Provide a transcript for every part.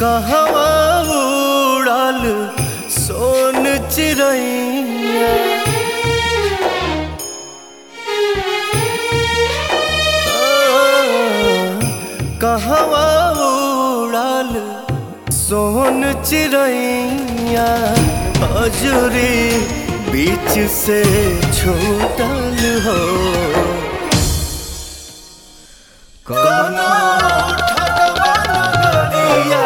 कहवा उड़ल सोन चिड़ैया कहवा उड़ल सोन चिड़ैया हजूरी बीच से छूटल हो कोनो ठगवा नगरिया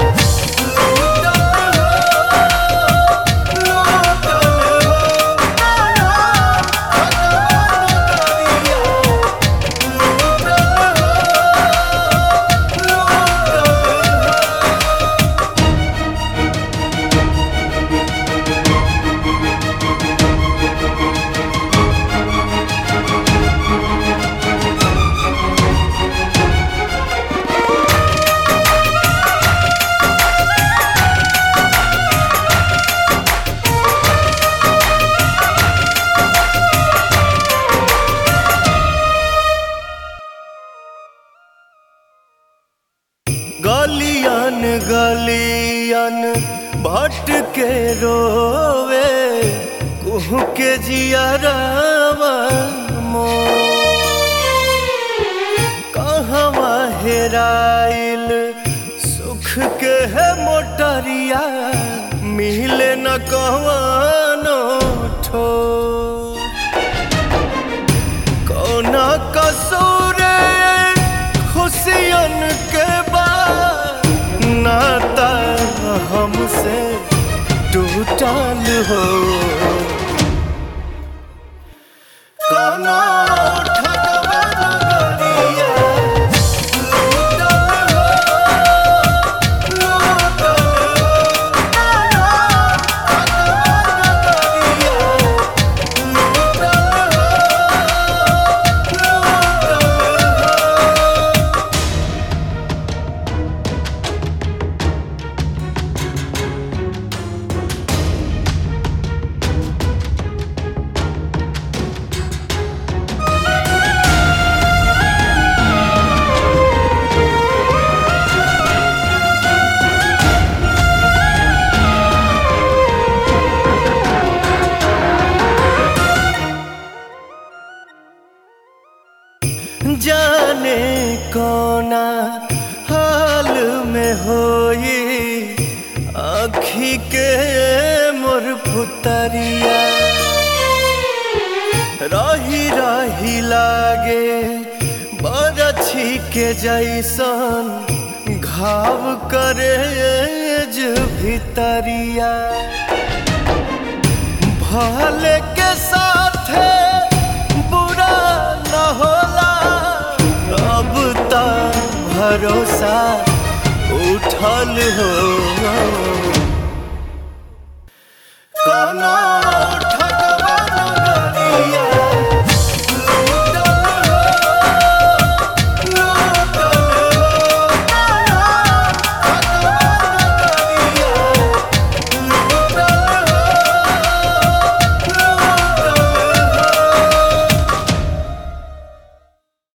गलियन गलियन भट के रोवे कुह के जियरवा मो कहवा हेराइल सुख के है मोटरिया मिले न कहवानो ठो कौना कसूर खुशियन के बाद नाता हमसे टूटल हो कौना ठगवा नगरिया लूटल हो, लूटल हो, कौना ठगवा नगरिया लूटल जाने कोना हाल में होई आखी के मोर पुतरिया रही रही लागे बरछी के जैसन घाव करे जो भितरिया भले के साथे बुरा न होला अब त भरोसा उठल हो